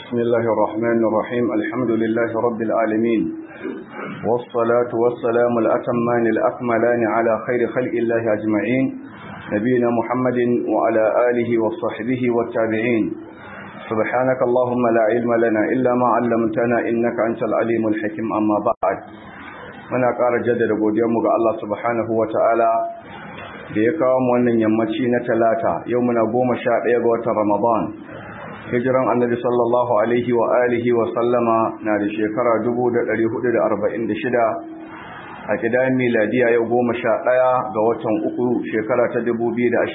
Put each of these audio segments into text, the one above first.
بسم الله الرحمن الرحيم الحمد لله رب العالمين والصلاة والسلام الأتمان الأكملان على خير خلق الله أجمعين نبينا محمد وعلى آله وصحبه والتابعين سبحانك اللهم لا علم لنا إلا ما علمتنا إنك أنت العليم الحكيم أما بعد muna ƙara jaddada godiyarmu ga Allah subhanahu wa ta'ala da ya kawo mu wannan yammaci na talata yau muna goma sha ɗaya ga watan ramadan hijiran annabi sallallahu alaihi wa alihi wa sallama na da shekara 1446 a kidayen miladiya yau goma sha ɗaya ga watan uku shekara ta 2025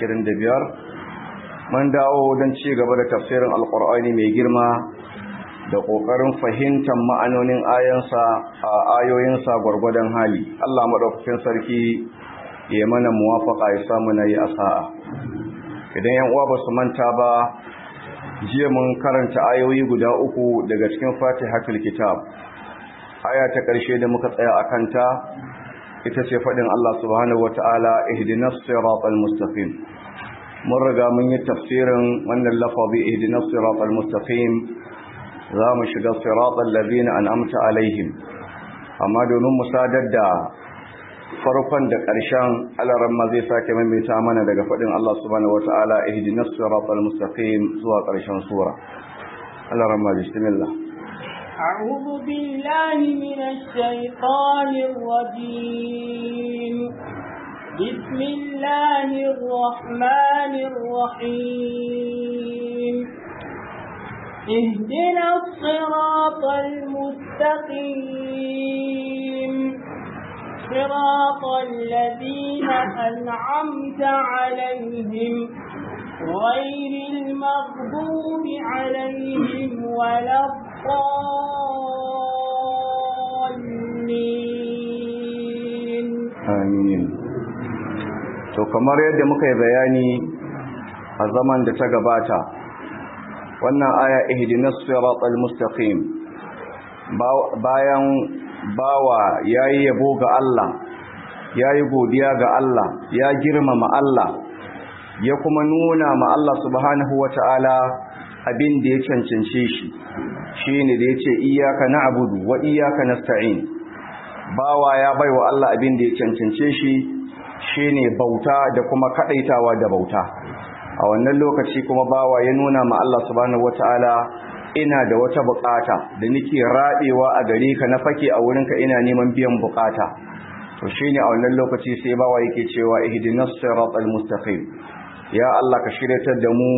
mun dawo don ci gaba da tafsirin alkur'ani mai girma da ƙoƙarin fahimtar ma'anonin ayansa a ayoyinsa gwargwadon hali Allah maɗaukakin sarki ya mana muwafaka ya samu na yi asa'a idan yan uwa ba su manta ba jiya mun karanta ayoyi guda uku daga cikin fatihatul kitab aya ta ƙarshe da muka tsaya a kanta ita ce faɗin Allah subhanahu wata'ala ihdinas siratal mustaqim mun riga mun yi tafsirin wannan lafazi ihdinas siratal mustaqim za mu shiga siratal ladina an'amta alaihim amma domin mu sadar da farkon da ƙarshen alaran ma zai sake maimaita mana daga faɗin Allah subhanahu wata'ala ihdinas siratal mustaqim zuwa ƙarshen sura alaran ma bismillah أعوذ بالله من الشيطان الرجيم بسم الله الرحمن الرحيم اهدنا الصراط المستقيم صراط الذين أنعمت عليهم غير المغضوب عليهم ولا الضالين amin to kamar yadda muka yi bayani a zaman da ta gabata wannan aya ihdinas siratal mustaqim bayan bawa yayi yabo ga Allah yayi godiya ga Allah ya girmama Allah ya kuma nuna ma Allah subhanahu wataala abin da ya cancance shi shine da yace iyyaka na'budu wa iyyaka nasta'in bawa ya baiwa Allah abin da ya cancance shi shine bauta da kuma kadaitawa da bauta a wannan lokaci kuma bawa ya nuna ma Allah subhanahu wataala ina da wata bukata da nake rabewa a gare ka na fake a wurinka ina neman biyan bukata to shine a wannan lokaci sai bawa yake cewa ihdinas siratal mustaqim ya Allah ka shiryatar da mu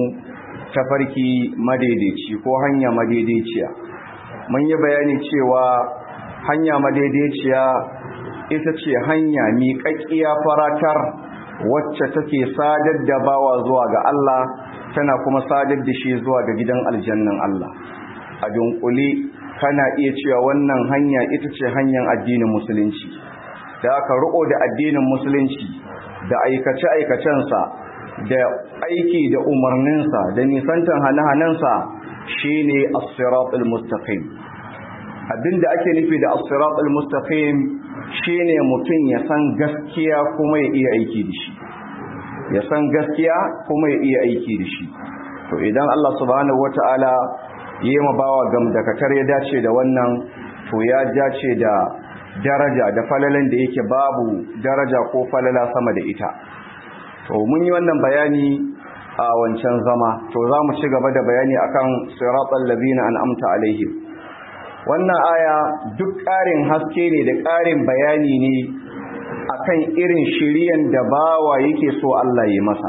tafarki madaidaici ko hanya madaidaiciya mun yi bayani cewa hanya madaidaiciya ita ce hanya miƙaƙƙiya faratar wacce take sadar da bawa zuwa ga Allah tana kuma sadar da shi zuwa ga gidan aljannan Allah a dunkule kana iya cewa wannan hanya ita ce hanyar addinin musulunci da aka riko da addinin musulunci da aikace-aikacensa da aiki da umarninsa da nisantan hane-hanensa shine as-siratul mustaqim abinda ake nufi da as-siratul mustaqim shine mutum ya san gaskiya kuma ya iya aiki da shi ya san gaskiya kuma ya iya aiki da shi to idan Allah subhanahu wataala yayi ma bawa gamdakatar ya dace da wannan to ya dace da daraja da falalan da yake babu daraja ko falala sama da ita to mun yi wannan bayani a wancan zama to za mu ci gaba da bayani akan siratal ladina an'amta alaihim wannan aya duk ƙarin haske ne da ƙarin bayani ne akan irin shiriyan da bawa yake so Allah yi masa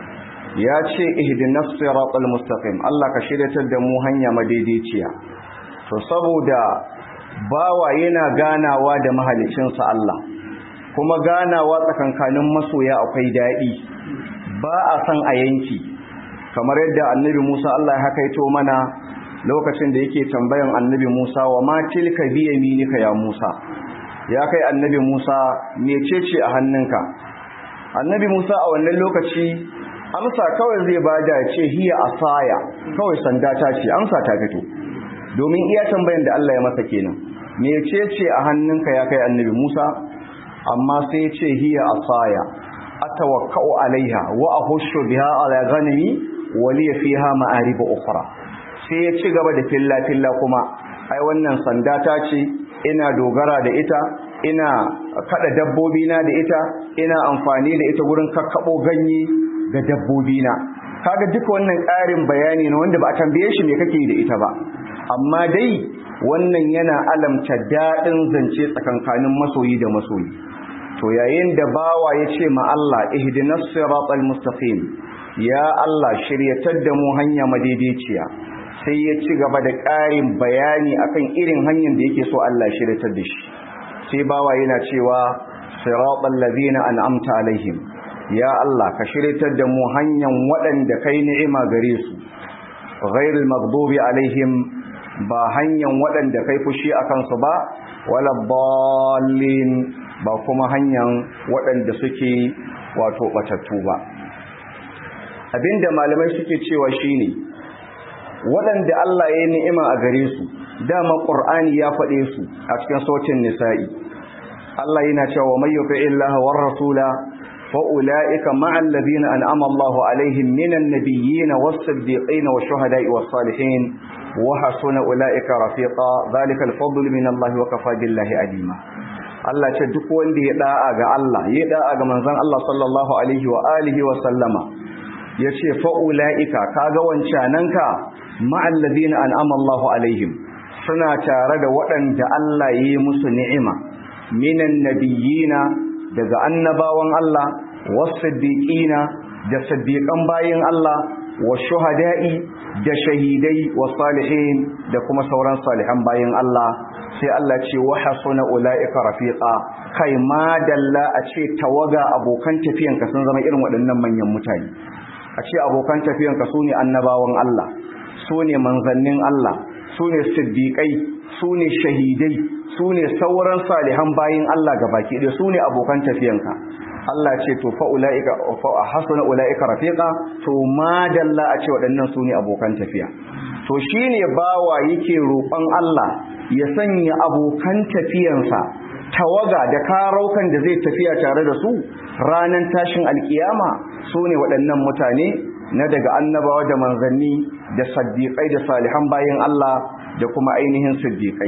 ya ce ihdinas siratal mustaqim Allah ka shiryatar da mu hanya madaidaiciya to saboda bawa yana ganawa da mahalicinsa Allah kuma ganawa tsakankanin masoya akwai daɗi ba a san a yanki kamar yadda annabi Musa Allah ya hakaito mana lokacin da yake tambayan annabi Musa wa ma tilka bi yaminika ya Musa ya kai annabi Musa mecece a hannunka annabi Musa a wannan lokaci amsa kawai zai bada ce hiya asaya kawai sanda ta ce amsa ta fito domin iya tambayan da Allah ya masa kenan mecece a hannunka ya kai annabi Musa amma sai ya ce hiya asaya atawakkau alaiha wa ahushu biha ala ghanami wa li fiha ma'arib ukhra sai ya ci gaba da filla filla kuma ai wannan sanda ta ce ina dogara da ita ina kada dabbobi na da ita ina amfani da ita gurin kakkabo ganye ga dabbobi na kaga duka wannan ƙarin bayani ne wanda ba a tambaye shi me kake da ita ba amma dai wannan yana alamta daɗin zance tsakankanin masoyi da masoyi to yayin da bawa ya ce ma Allah ihdinas siratal mustaqim ya Allah shiryatar da mu hanya madaidaiciya sai ya ci gaba da ƙarin bayani akan irin hanyar da yake so Allah shiryatar da shi sai bawa yana cewa siratal ladina an'amta alaihim ya Allah ka shiryatar da mu hanyar waɗanda kai ni'ima gare su ghairul maghdubi alaihim ba hanyar waɗanda kai fushi akan su ba wala dallin ba kuma hanyar waɗanda suke wato batattu ba abinda malamai suke cewa shine waɗanda Allah ya yi ni'ima a gare su dama Qur'ani ya faɗe su a cikin sautin nisa'i Allah yana cewa may yuti illaha war rasula fa ulaika ma'al ladina an'ama Allahu alaihim minan nabiyyin was-siddiqin wash-shuhada'i was-salihin wa hasuna ulaika rafiqa dhalika al-fadlu min Allah wa kafa billahi alima Allah ce duk wanda ya da'a ga Allah ya da'a ga manzon Allah sallallahu alaihi wa alihi wa sallama yace fa ulaika kaga wancananka ma'al ladina an'ama Allahu alaihim suna tare da waɗanda Allah ya yi musu ni'ima minan nabiyina daga annabawan Allah was-siddiqina da siddiqan bayin Allah wash-shuhada'i da shahidai was-salihin da kuma sauran salihan bayin Allah sai Allah ce wa hasuna ulaika rafiqa kai ma dalla a ce tawaga abokan tafiyanka sun zama irin waɗannan manyan mutane a ce abokan tafiyanka sune annabawan Allah sune manzannin Allah sune siddiqai sune shahidai sune sauran salihan bayin Allah gabaki ɗaya sune abokan tafiyanka Allah ce to fa ulaika fa hasuna ulaika rafiqa to ma dalla a ce waɗannan sune abokan tafiya to shine bawa yake roƙon Allah ya sanya abokan tafiyansa tawaga da karaukan da zai tafiya tare da su ranar tashin alkiyama su ne waɗannan mutane na daga annabawa da manzanni da saddiƙai da salihan bayan Allah da kuma ainihin siddiƙai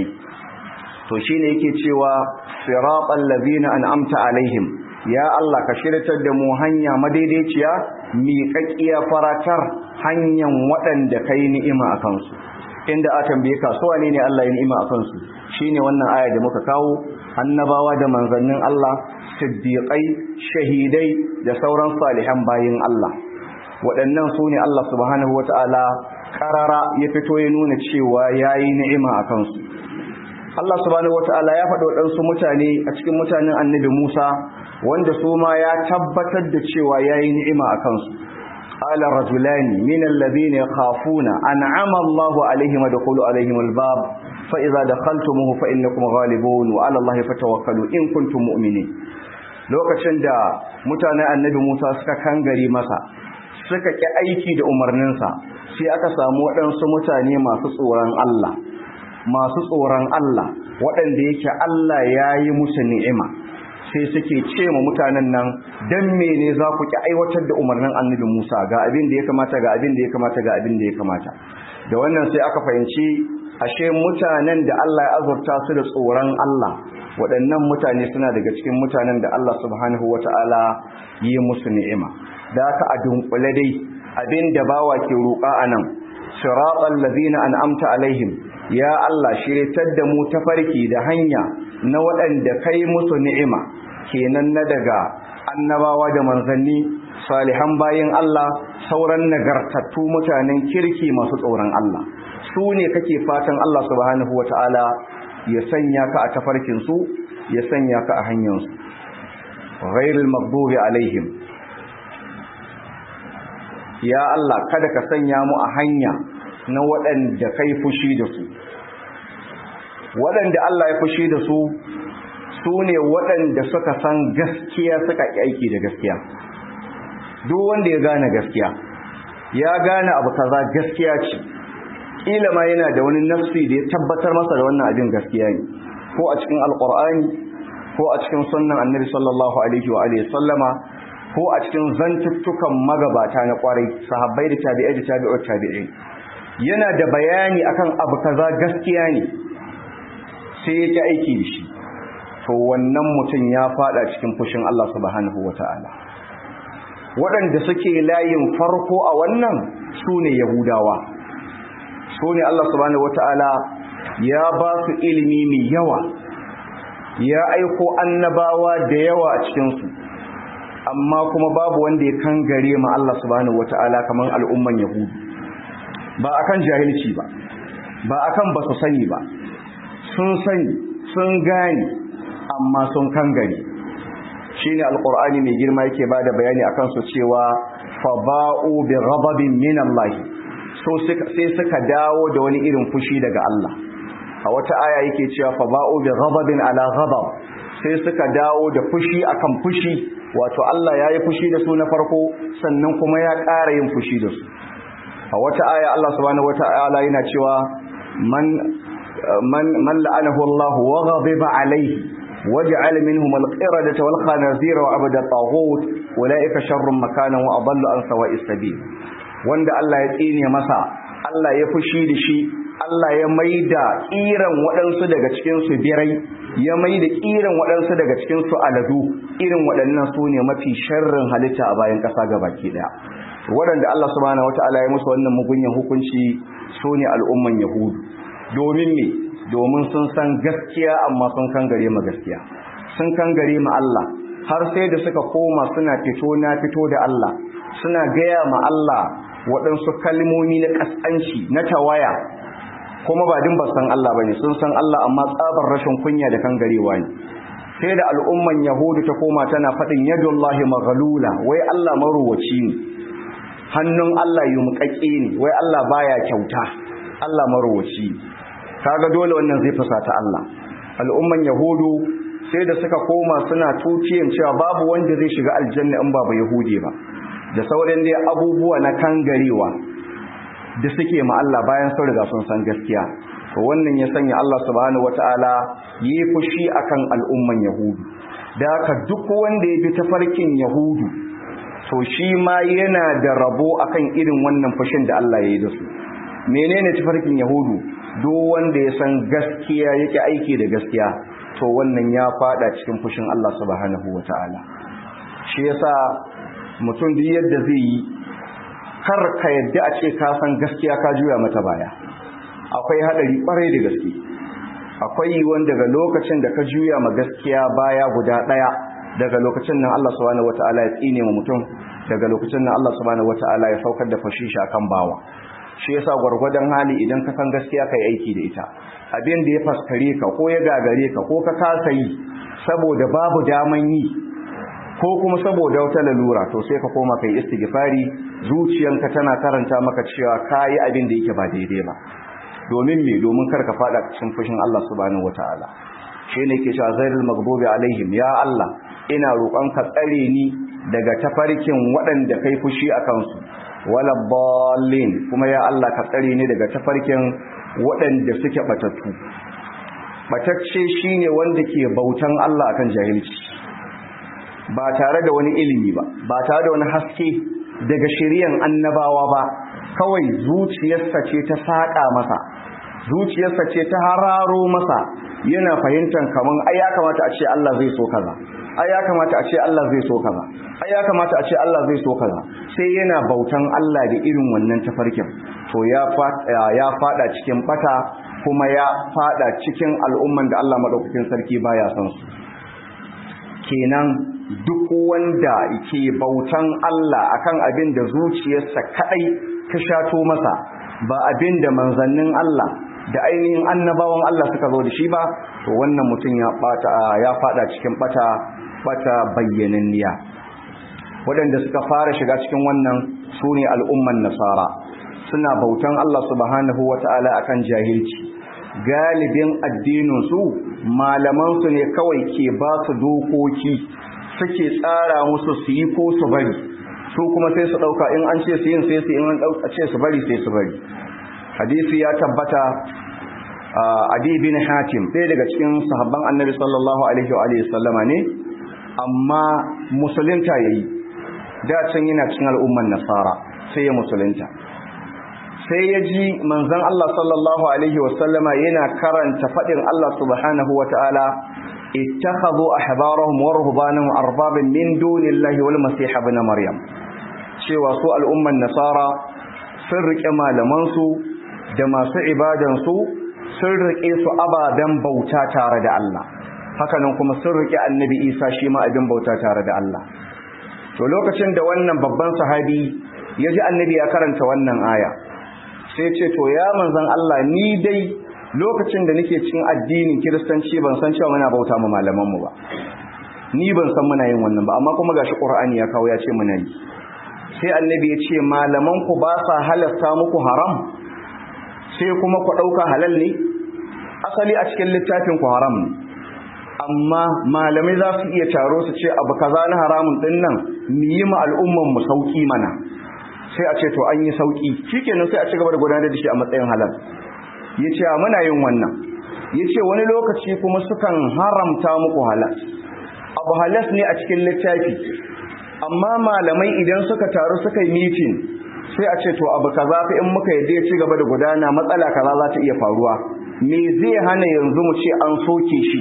to shine yake cewa siratal ladina an'amta alaihim ya Allah ka shiryatar da mu hanya madaidaiciya miƙaƙƙiya faratar hanyar waɗanda kai ni'ima a kansu inda a tambaye ka su wane ne Allah ya ni'ima a kansu shine wannan aya da muka kawo annabawa da manzannin Allah siddiqai shahidai da sauran salihan bayin Allah waɗannan su ne Allah subhanahu wata'ala karara ya fito ya nuna cewa yayi ni'ima a kansu Allah subhanahu wata'ala ya faɗi waɗansu mutane a cikin mutanen annabi Musa wanda su ma ya tabbatar da cewa yayi ni'ima a kansu قال رجلان من الذين يخافون أنعم الله عليهم ادخلوا عليهم الباب فإذا دخلتموه فإنكم غالبون وعلى الله فتوكلوا إن كنتم مؤمنين lokacin da mutanen annabi Musa suka kangare masa suka ki aiki da umarninsa sai aka samu waɗansu mutane masu tsoron Allah masu tsoron Allah waɗanda yake Allah ya yi musu ni'ima sai suke ce ma mutanen nan dan mene za ku ki aiwatar da umarnin annabi Musa ga abin da ya kamata ga abin da ya kamata ga abin da ya kamata da wannan sai aka fahimci ashe mutanen da Allah ya azurta su da tsoron Allah waɗannan mutane suna daga cikin mutanen da Allah subhanahu wata'ala yi musu ni'ima da aka a dunkule dai abin da bawa ke roƙa anan siratal ladina an'amta alaihim ya Allah shiritar da mu tafarki da hanya na waɗanda kai musu ni'ima kenan na daga annabawa da manzanni salihan bayin Allah sauran nagartattu mutanen kirki masu tsoron Allah su ne kake fatan Allah subhanahu wata'ala ya sanya ka a tafarkin su ya sanya ka a hanyar su ghairul maghdubi alaihim ya Allah kada ka sanya mu a hanya na waɗanda kai fushi da su waɗanda Allah ya fushi da su su ne waɗanda suka san gaskiya suka ƙi aiki da gaskiya duk wanda ya gane gaskiya ya gane abu kaza gaskiya ce ƙila ma yana da wani nafsi da ya tabbatar masa da wannan abin gaskiya ne ko a cikin alƙur'ani ko a cikin sunnan annabi sallallahu alaihi wa alihi sallama ko a cikin zantuttukan magabata na ƙwarai sahabbai da tabi'ai da tabi'ut tabi'in yana da bayani akan abu kaza gaskiya ne sai ya ki aiki da shi to wannan mutum ya fada cikin fushin Allah subhanahu wata'ala waɗanda suke layin farko a wannan su ne yahudawa su ne Allah subhanahu wata'ala ya ba su ilimi mai yawa ya aiko annabawa da yawa a cikinsu amma kuma babu wanda ya kangare ma Allah subhanahu wata'ala kamar al'umman yahudu ba akan jahilci ba ba akan ba su sani ba sun sani sun gane amma sun kangare shine alqur'ani mai girma yake bada bayani akan su cewa fa ba'u bi ghadabin min Allah so sai suka dawo da wani irin fushi daga Allah a wata aya yake cewa fa ba'u bi ghadabin ala ghadab sai suka dawo da fushi akan fushi wato Allah yayi fushi da su na farko sannan kuma ya ƙara yin fushi da su a wata aya Allah subhanahu wata'ala yana cewa man man man la'anahu Allah wa ghadiba alayhi waj'al minhum al-qiradata wal khanazira wa abada taghut ulaika sharrun makanan wa adallu an sawa'is sabil wanda Allah ya tsine masa Allah ya fushi da shi Allah ya maida kiran waɗansu daga cikin su birai ya maida kiran waɗansu daga cikin su aladu irin waɗannan su ne mafi sharrin halitta a bayan ƙasa gabaki daya waɗanda Allah subhanahu wata'ala ya musu wannan mugunyan hukunci su ne al'umman yahudu domin me domin sun san gaskiya amma sun kangare ma gaskiya sun kangare ma Allah har sai da suka koma suna fito na fito da Allah suna gaya ma Allah waɗansu kalmomi na ƙasƙanci na tawaya kuma ba din ba san Allah bane sun san Allah amma tsabar rashin kunya da kangarewa ne sai da al'umman yahudu ta koma tana faɗin yadullahi maghlula wai Allah maruwaci ne hannun Allah yumƙaƙe ne wai Allah baya kyauta Allah maruwaci kaga dole wannan zai fusata Allah al'umman yahudu sai da suka koma suna tuciyan cewa babu wanda zai shiga aljanna in ba ba yahudi ba da sauran dai abubuwa na kangarewa da suke ma Allah bayan sun riga sun san gaskiya to wannan ya sanya Allah subhanahu wataala yi fushi akan al'umman yahudu da haka duk wanda ya bi tafarkin yahudu to shi ma yana da rabo akan irin wannan fushin da Allah ya yi da su menene tafarkin yahudu duk wanda ya san gaskiya yake aiki da gaskiya to wannan ya fada cikin fushin Allah subhanahu wataala shi yasa mutum duk yadda zai yi kar ka yadda a ce ka san gaskiya ka juya mata baya akwai hadari kwarai da gaske akwai wanda daga lokacin da ka juya ma gaskiya baya guda daya daga lokacin nan Allah subhanahu wataala ya tsine ma mutum daga lokacin nan Allah subhanahu wataala ya saukar da fashi shi akan bawa shi yasa gwargwadon hali idan ka san gaskiya kai aiki da ita abin da ya faskare ka ko ya gagare ka ko ka kasa yi saboda babu daman yi ko kuma saboda wata lalura to sai ka koma kai istighfari zuciyanka tana karanta maka cewa kai abin da yake ba daidai ba domin me domin kar ka fada cikin fushin Allah subhanahu wataala shi ne ke cewa zairul maghdubi alaihim ya Allah ina roƙon ka tsare ni daga tafarkin waɗanda kai fushi a kansu wala ballin kuma ya Allah ka tsare ni daga tafarkin waɗanda suke batattu batacce shine wanda ke bautan Allah akan jahilci ba tare da wani ilimi ba ba tare da wani haske daga shiriyan annabawa ba kawai zuciyarsa ce ta saƙa masa zuciyarsa ce ta hararo masa yana fahimtar kaman ai ya kamata a ce Allah zai so kaza ai ya kamata a ce Allah zai so kaza ai ya kamata a ce Allah zai so kaza sai yana bautan Allah da irin wannan tafarkin to ya ya fada cikin bata kuma ya fada cikin al'umman da Allah madaukakin sarki baya son su kenan duk wanda ke bautan Allah akan abin da zuciyarsa kadai ta shato masa ba abin da manzannin Allah da ainihin annabawan Allah suka zo da shi ba to wannan mutum ya bata ya fada cikin bata bata bayyananniya waɗanda suka fara shiga cikin wannan sune al'umman nasara suna bautan Allah subhanahu wata'ala akan jahilci galibin addinin su malaman su ne kawai ke ba su dokoki suke tsara musu su yi ko su bari su kuma sai su dauka in an ce su yin sai su in an dauka ce su bari sai su bari hadisi ya tabbata Adi bin Hatim ɗaya daga cikin sahabban Annabi sallallahu alaihi wa alihi sallama ne amma musulunta yayi da can yana cikin al'umman nasara sai ya musulunta sai ya ji manzon Allah sallallahu alaihi wasallama yana karanta fadin Allah subhanahu wataala ittakhadhu ahbarahum wa ruhbanahum arbaban min dunillahi wal masih ibn maryam cewa su al'umman nasara sun rike malaman su da masu ibadan su sun rike su ababen bauta tare da Allah hakanan kuma sun rike annabi Isa shi ma abin bauta tare da Allah to lokacin da wannan babban sahabi ya ji annabi ya karanta wannan aya sai ce to ya manzan Allah ni dai lokacin da nake cikin addinin kiristanci ban san cewa muna bauta mu malaman mu ba ni ban san muna yin wannan ba amma kuma gashi qur'ani ya kawo ya ce muna yi sai annabi ya ce malaman ku ba sa halasta muku haram sai kuma ku dauka halal ne asali a cikin littafin ku haram ne amma malamai za su iya taro su ce abu kaza na haramun din nan mu yi ma al'umman mu sauki mana sai a ce to an yi sauki shikenan sai a ci gaba da gudanar da shi a matsayin halal yace muna yin wannan yace wani lokaci kuma sukan haramta muku halal abu halas ne a cikin littafi amma malamai idan suka taru suka yi meeting sai a ce to abu kaza fa in muka yadda ya ci gaba da gudana matsala kaza za ta iya faruwa me zai hana yanzu mu ce an soke shi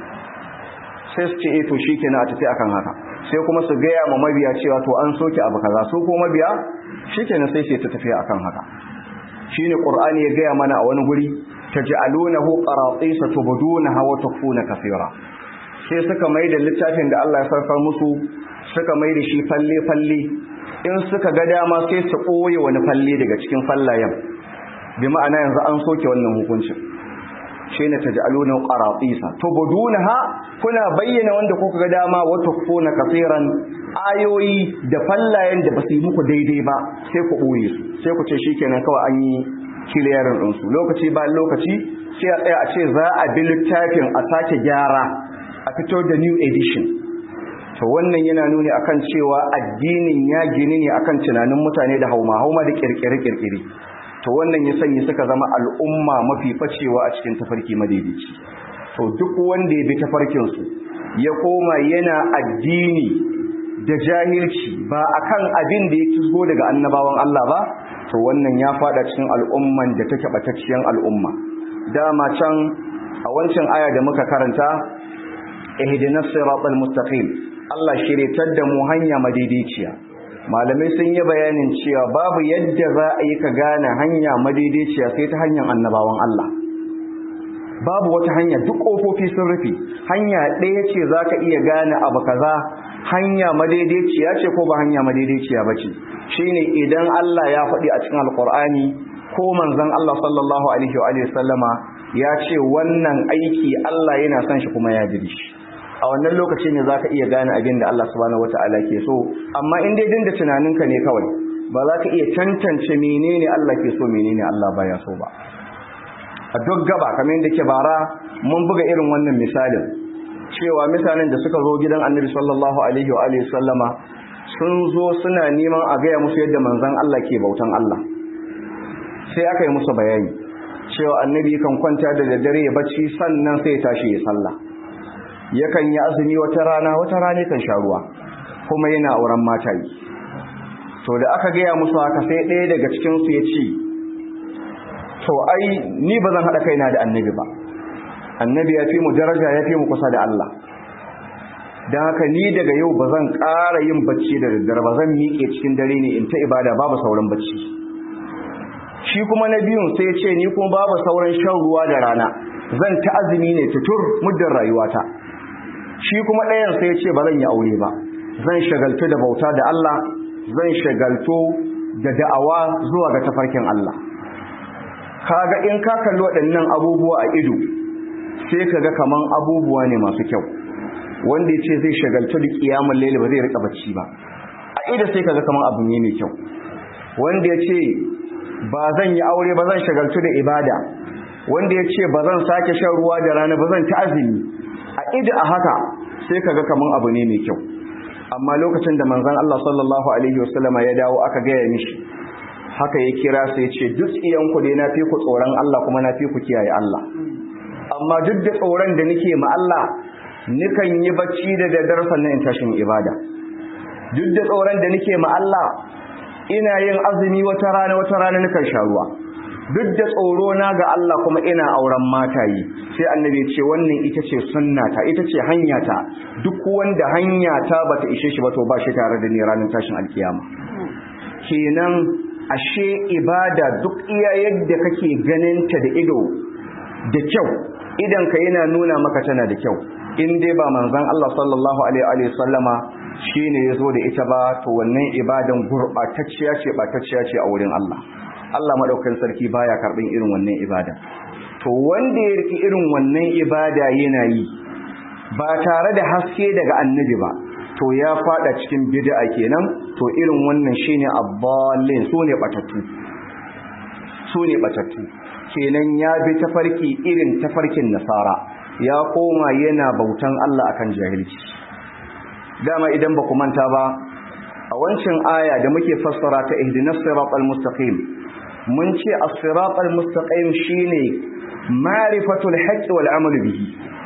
sai su ce eh to shikenan a tafi akan haka sai kuma su gaya ma mabiya cewa to an soke abu kaza su ko mabiya shikenan sai sai ta tafi akan haka shine qur'ani ya gaya mana a wani guri taj'alunahu qaratisa tubdunaha wa tukfuna kaseera sai suka mai da littafin da Allah ya sarfar musu suka mai da shi falle falle in suka ga dama sai su koye wani falle daga cikin fallayen bi ma'ana yanzu an soke wannan hukuncin shine taj'aluna qaratisa tubdunaha kuna bayyana wanda kuka ga dama wa tukfuna kaseeran ayoyi da fallayen da basu yi muku daidai ba sai ku boye su sai ku ce shikenan kawai an yi kiliyarin din su lokaci bayan lokaci sai a tsaya a ce za a bi littafin a sake gyara a fito da new edition to wannan yana nuni akan cewa addinin ya gini ne akan tunanin mutane da hauma hauma da kirkire kirkire to wannan ya sanya suka zama al'umma mafi facewa a cikin tafarki madaidaici to duk wanda ya bi tafarkin su ya koma yana addini da jahilci ba akan abin da ya kisgo daga annabawan Allah ba to wannan ya fada cikin al'umman da take batacciyan al'umma dama can a wancan aya da muka karanta ihdinas siratal mustaqim Allah shiritar da mu hanya madaidaiciya malamai sun yi bayanin cewa babu yadda za a yi ka gane hanya madaidaiciya sai ta hanyar annabawan Allah babu wata hanya duk ƙofofi sun rufe hanya ɗaya ce za ka iya gane abu kaza hanya madaidaiciya ce ko ba hanya madaidaiciya ba ce shine idan Allah ya faɗi a cikin alƙur'ani ko manzon Allah sallallahu alaihi wa sallama ya ce wannan aiki Allah yana son shi kuma ya jiri shi a wannan lokaci ne zaka iya gane abin da Allah subhanahu wataala ke so amma in dai dinda tunaninka ne kawai ba za ka iya tantance menene Allah ke so menene Allah baya so ba a duk gaba kamar yadda ke bara mun buga irin wannan misalin cewa misalin da suka zo gidan Annabi sallallahu alaihi wa alihi sallama sun zo suna neman a gaya musu yadda manzon Allah ke bautan Allah sai aka yi musu bayani cewa annabi kan kwanta da daddare ya bacci sannan sai ya tashi ya sallah yakan yi azumi wata rana wata rana kan sha ruwa kuma yana auren mata yi to da aka gaya musu haka sai ɗaya daga cikinsu ya ce to ai ni ba zan haɗa kaina da annabi ba annabi ya fi mu daraja ya fi mu kusa da Allah don haka ni daga yau ba zan ƙara yin bacci da daddare ba zan miƙe cikin dare ne in ta ibada babu sauran bacci shi kuma na biyun sai ya ce ni kuma babu sauran shan ruwa da rana zan ta azumi ne tutur muddin rayuwata shi kuma ɗayan sai ya ce ba zan yi aure ba zan shagaltu da bauta da Allah zan shagaltu da da'awa zuwa ga tafarkin Allah kaga in ka kalli waɗannan abubuwa a ido sai kaga kaman abubuwa ne masu kyau wanda ya ce zai shagaltu da kiyamun laili ba zai rika bacci ba a ido sai kaga kaman abu ne mai kyau wanda ya ce ba zan yi aure ba zan shagaltu da ibada wanda ya ce ba zan sake shan ruwa da rana ba zan ta azumi a ido a haka sai kaga kaman abu ne mai kyau amma lokacin da manzon Allah sallallahu alaihi wasallama ya dawo aka gaya mishi haka ya kira sai ya ce duk iyan ku dai na fi ku tsoron Allah kuma na fi ku kiyaye Allah amma duk da tsoron da nake ma Allah nikan yi bacci da daddare sannan in tashin ibada duk da tsoron da nake ma Allah ina yin azumi wata rana wata rana nakan sha ruwa duk da tsoro na ga Allah kuma ina auren matayi sai annabi ce wannan ita ce sunnata ita ce hanyata duk wanda hanyata bata ishe shi ba to ba shi tare da ni ranar tashin alkiyama kenan ashe ibada duk iya yadda kake ganin ta da ido da kyau idan ka yana nuna maka tana da kyau in dai ba manzon Allah sallallahu alaihi wa sallama shine yazo da ita ba to wannan ibadan gurbatacciya ce batacciya ce a wurin Allah Allah madaukakin sarki baya karbin irin wannan ibada to wanda ya riki irin wannan ibada yana yi ba tare da haske daga annabi ba to ya fada cikin bid'a kenan to irin wannan shine abbalin sune batattu sune batattu kenan ya bi tafarki irin tafarkin nasara ya koma yana bautan Allah akan jahilci dama idan ba ku manta ba a wancan aya da muke fassara ta ihdinas siratal mustaqim mun ce as-siratal mustaqim shine ma'rifatul haqqi wal amal bihi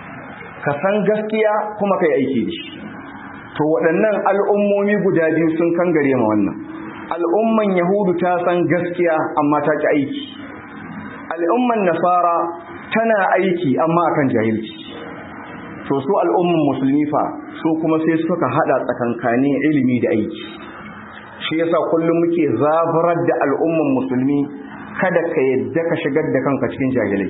ka san gaskiya kuma kai aiki da shi to waɗannan al'ummomi guda biyu sun kangare ma wannan al'umman yahudu ta san gaskiya amma ta ki aiki al'umman nasara tana aiki amma akan jahilci to su al'umman musulmi fa su kuma sai suka hada tsakankanin ilimi da aiki shi yasa kullum muke zabarar da al'umman musulmi kada ka yadda ka shigar da kanka cikin jahilai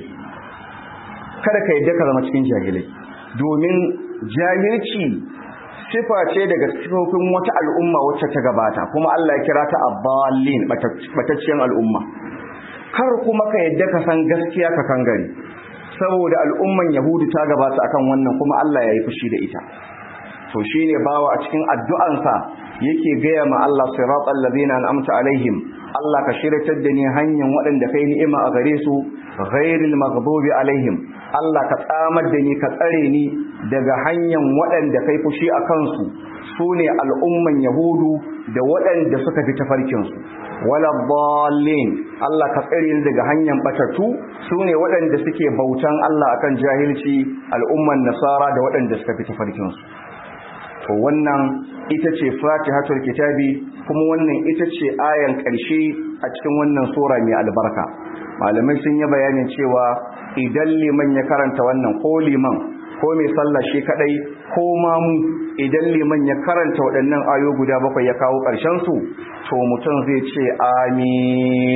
kada ka yadda ka zama cikin jahilai domin jahilci sifa ce daga sifofin wata al'umma wacce ta gabata kuma Allah ya kira ta abbalin batacciyar al'umma kar kuma ka yadda ka san gaskiya ka kangare saboda al'umman yahudu ta gabata akan wannan kuma Allah ya yi fushi da ita to shine bawa a cikin addu'ansa yake gaya ma Allah siratal ladina an'amta alaihim Allah ka shiratar da ni hanyar waɗanda kai ni'ima a gare su ghairil maghdubi alaihim Allah ka tsamar da ni ka tsare ni daga hanyar waɗanda kai fushi a kansu sune al'umman yahudu da waɗanda suka fi tafarkinsu wala dallin Allah ka tsare ni daga hanyar batatu sune waɗanda suke bautan Allah akan jahilci al'umman nasara da waɗanda suka fi tafarkinsu to wannan ita ce fatihatul kitabi kuma wannan ita ce ayan ƙarshe a cikin wannan sura mai albarka malamai sun yi bayanin cewa idan liman ya karanta wannan ko liman ko mai sallah shi kadai ko mamu idan liman ya karanta waɗannan ayo guda bakwai ya kawo ƙarshen su to mutum zai ce amin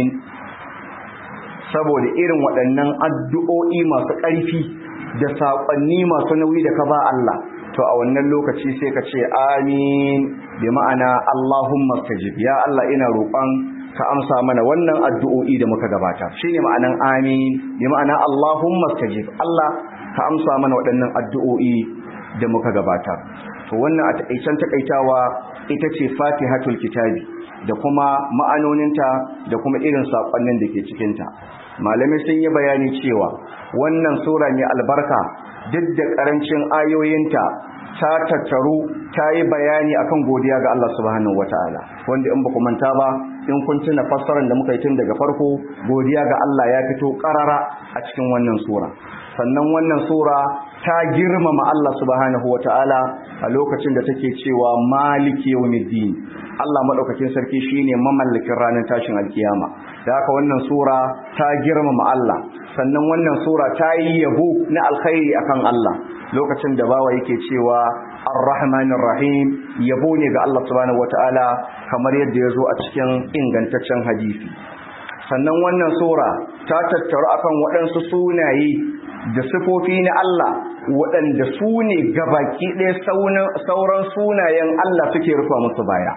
saboda irin waɗannan addu'o'i masu ƙarfi da saƙonni masu nauyi da ka ba Allah to a wannan lokaci sai ka ce amin bi ma'ana Allahumma stajib ya Allah ina roƙon ka amsa mana wannan addu'o'i da muka gabata shine ma'anan amin bi ma'ana Allahumma stajib Allah ka amsa mana waɗannan addu'o'i da muka gabata to wannan a taƙaicen taƙaitawa ita ce Fatihatul Kitabi da kuma ma'anoninta da kuma irin saƙonnin da ke cikinta malamai sun yi bayani cewa wannan sura mai albarka duk da ƙarancin ayoyinta ta tattaru ta yi bayani akan godiya ga Allah subhanahu wataala wanda in ba ku manta ba in kun tuna fassarar da muka yi tun daga farko godiya ga Allah ya fito ƙarara a cikin wannan sura sannan wannan sura ta girmama Allah subhanahu wataala a lokacin da take cewa maliki yawmiddin Allah madaukakin sarki shine mamallakin ranar tashin alkiyama da haka wannan sura ta girmama Allah sannan wannan sura ta yi yabo na alkhairi akan Allah lokacin da bawa yake cewa ar-rahmanir rahim yabo ne ga Allah subhanahu wataala kamar yadda ya zo a cikin ingantaccen hadisi sannan wannan sura ta tattaru akan waɗansu sunaye da sifofi na Allah waɗanda su ne gabaki ɗaya sauran sunayen Allah suke rufa musu baya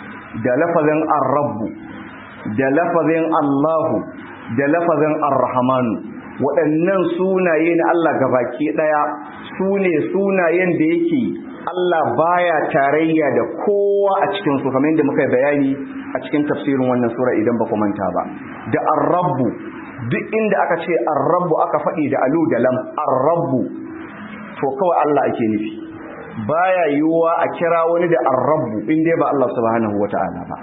da lafazin ar-rabbu da lafazin Allahu da lafazin ar-rahmanu waɗannan sunaye na Allah gabaki ɗaya su ne sunayen da yake Allah baya tarayya da kowa a cikin su kamar yadda muka bayani a cikin tafsirin wannan sura idan ba ku manta ba da ar-rabbu duk inda aka ce ar-rabbu aka faɗi da alu da lam ar-rabbu to kawai Allah ake nufi baya yiwuwa a kira wani da ar-rabbu in dai ba Allah subhanahu wata'ala ba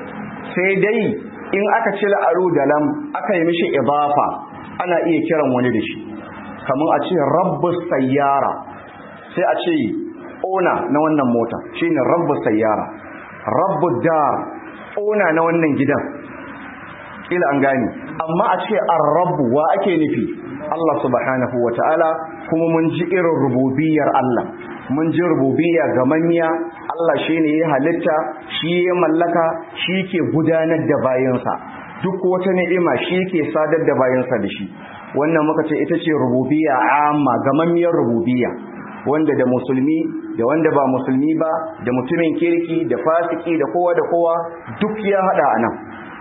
sai dai in aka cire alu da lam aka yi mishi idafa ana iya kiran wani da shi kamar a ce rabbus sayyara sai a ce ona na wannan mota shine rabbus sayyara rabbud dar ona na wannan gidan kila an gane amma a ce ar-rabbu wa ake nufi Allah subhanahu wataala kuma mun ji irin rububiyar Allah mun ji rububiyya ga manya Allah shine ya halitta shi ya mallaka shi ke gudanar da bayansa duk wata ni'ima shi ke sadar da bayansa da shi wannan muka ce ita ce rububiyya amma gamammiyar rububiyya wanda da musulmi da wanda ba musulmi ba da mutumin kirki da fasiki da kowa da kowa duk ya hada anan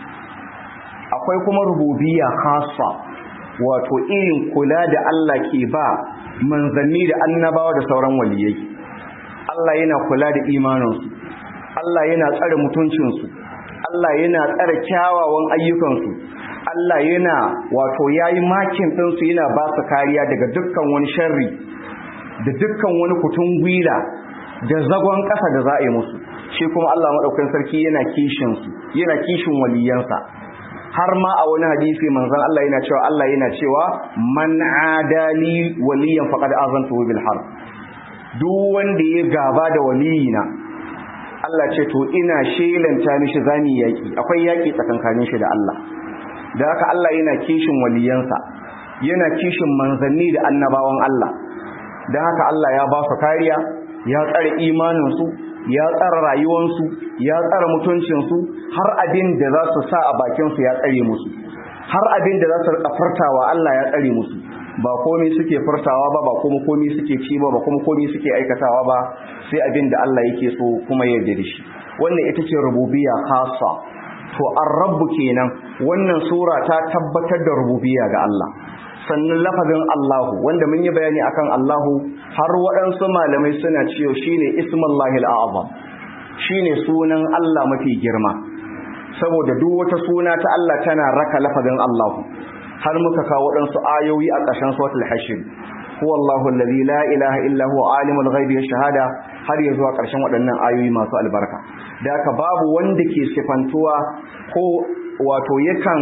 akwai kuma rububiyya khassa wato irin kula da Allah ke ba manzanni da annabawa da sauran waliyai Allah yana kula da imaninsu Allah yana tsare mutuncinsu Allah yana tsare kyawawan ayyukansu Allah yana wato yayi makin ɗinsu yana ba su kariya daga dukkan wani sharri da dukkan wani kutun gwila da zagon ƙasa da za a yi musu shi kuma Allah maɗaukan sarki yana kishinsu yana kishin waliyansa har ma a wani hadisi manzon Allah yana cewa Allah yana cewa man adali waliyan faqad azantu bil harb duk wanda ya gaba da waliyina Allah ce to ina shelanta mishi zani yaki akwai yaki tsakankanin shi da Allah da haka Allah yana kishin waliyansa yana kishin manzanni da annabawan Allah da haka Allah ya ba su kariya ya tsare imaninsu ya tsara rayuwansu ya tsara mutuncinsu har abin da za su sa a bakinsu ya tsare musu har abin da za su rika furtawa Allah ya tsare musu ba komai suke furtawa ba ba kuma komai suke ci ba ba kuma komai suke aikatawa ba sai abin da Allah yake so kuma ya yarda da shi wannan ita ce rububiyya khassa to ar-rabb kenan wannan sura ta tabbatar da rububiyya ga Allah sannan lafazin Allahu wanda mun yi bayani akan Allahu har waɗansu malamai suna cewa shine ismullahi al-azam shine sunan Allah mafi girma saboda duk wata suna ta Allah tana raka lafazin Allahu har muka kawo waɗansu ayoyi a ƙarshen suratul hashr huwa Allahu alladhi la ilaha illa huwa alimul ghaibi shahada har ya zuwa ƙarshen waɗannan ayoyi masu albarka da haka babu wanda ke sifantuwa ko wato yakan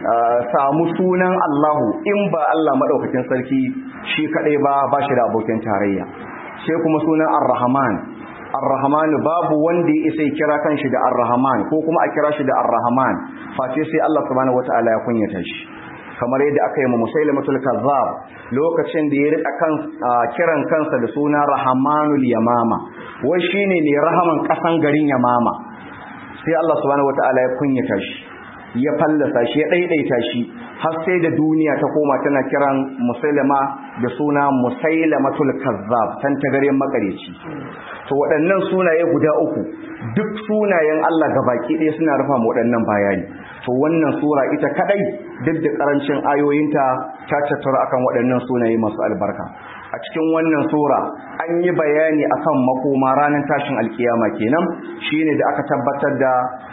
samu sunan Allahu in ba Allah madaukakin sarki shi kadai ba ba shi da abokin tarayya sai kuma sunan Ar-Rahman Ar-Rahman babu wanda ya isa kira kanshi da Ar-Rahman ko kuma a kira shi da Ar-Rahman face sai Allah subhanahu wataala ya kunyata shi kamar yadda aka yi ma Musailamatul Kazzab lokacin da ya rika kan kiran kansa da suna Rahmanul Yamama wai shine ne rahaman kasan garin Yamama sai Allah subhanahu wataala ya kunyata shi ya fallasa shi ya ɗaiɗaita shi har sai da duniya ta koma tana kiran musailama da suna musailamatul kazzab tan tagaren makareci to waɗannan sunaye guda uku duk sunayen Allah gabaki ɗaya suna rufa mu waɗannan bayani to wannan sura ita kadai duk da karancin ayoyinta ta tattara akan waɗannan sunaye masu albarka a cikin wannan sura an yi bayani akan makoma ranar tashin alkiyama kenan shine da aka tabbatar da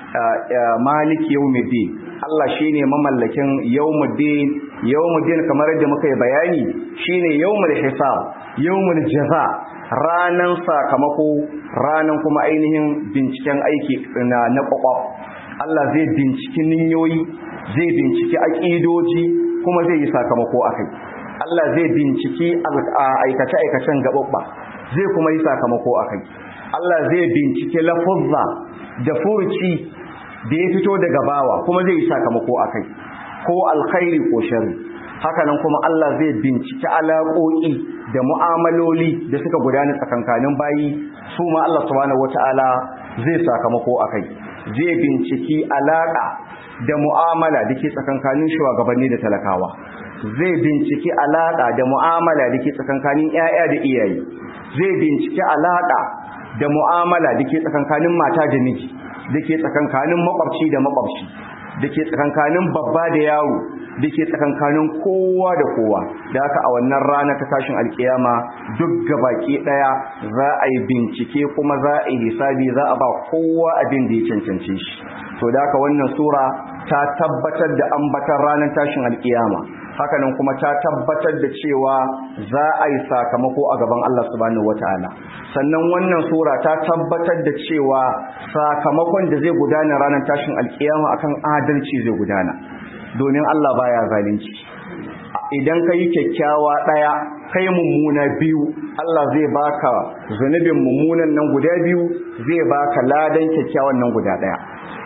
malik yawmiddin Allah shine mamallakin yawmiddin yawmiddin kamar yadda muka yi bayani shine yawmul hisab yawmul jaza ranan sakamako ranan kuma ainihin binciken aiki na na kwakwaf Allah zai binciki ninyoyi zai binciki aƙidoji kuma zai yi sakamako akai Allah zai binciki aikace-aikacen gaɓaɓɓa zai kuma yi sakamako a kai Allah zai binciki lafuzza da furuci da ya fito daga bawa kuma zai yi sakamako a kai ko alkhairi ko shari hakanan kuma Allah zai binciki alaƙoƙi da mu'amaloli da suka gudana tsakankanin bayi su ma Allah subhanahu wata'ala zai sakamako a kai zai binciki alaƙa da mu'amala da ke tsakankanin shugabanni da talakawa zai binciki alaƙa da mu'amala da ke tsakankanin 'ya'ya da iyaye zai binciki alaƙa da mu'amala da ke tsakankanin mata da miji da ke tsakankanin makwabci da makwabci da ke tsakankanin babba da yaro da ke tsakankanin kowa da kowa da haka a wannan rana ta tashin alkiyama duk gabaki ɗaya za a yi bincike kuma za a yi hisabi za a ba kowa abin da ya cancance shi to da haka wannan sura ta tabbatar da ambatan ranar tashin alkiyama hakanan kuma ta tabbatar da cewa za a yi sakamako a gaban Allah subhanahu wataala sannan wannan sura ta tabbatar da cewa sakamakon da zai gudana ranar tashin alkiyama akan adalci zai gudana domin Allah baya zalunci idan kai kyakkyawa daya kai mummuna biyu Allah zai baka zunubin mummunan nan guda biyu zai baka ladan kyakkyawan nan guda daya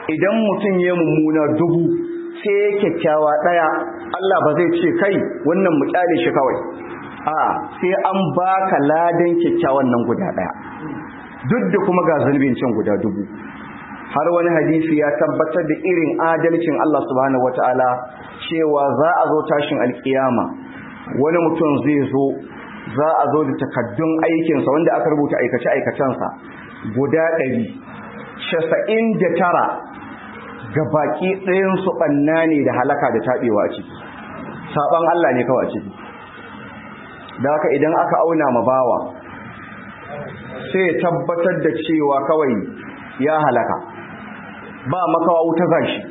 idan mutum ya mummuna dubu sai ya kyakkyawa ɗaya Allah ba zai ce kai wannan mu kyale shi kawai a sai an baka ladan kyakkyawan nan guda ɗaya duk da kuma ga zunubin can guda dubu har wani hadisi ya tabbatar da irin adalcin Allah subhanahu wataala cewa za a zo tashin alkiyama wani mutum zai zo za a zo da takaddun aikinsa wanda aka rubuta aikace-aikacensa guda ɗari casa'in da tara ga baki ɗayansu ɓanna ne da halaka da taɓewa a ciki saɓon Allah ne kawai a ciki da haka idan aka auna ma bawa sai ya tabbatar da cewa kawai ya halaka ba makawa wuta zashi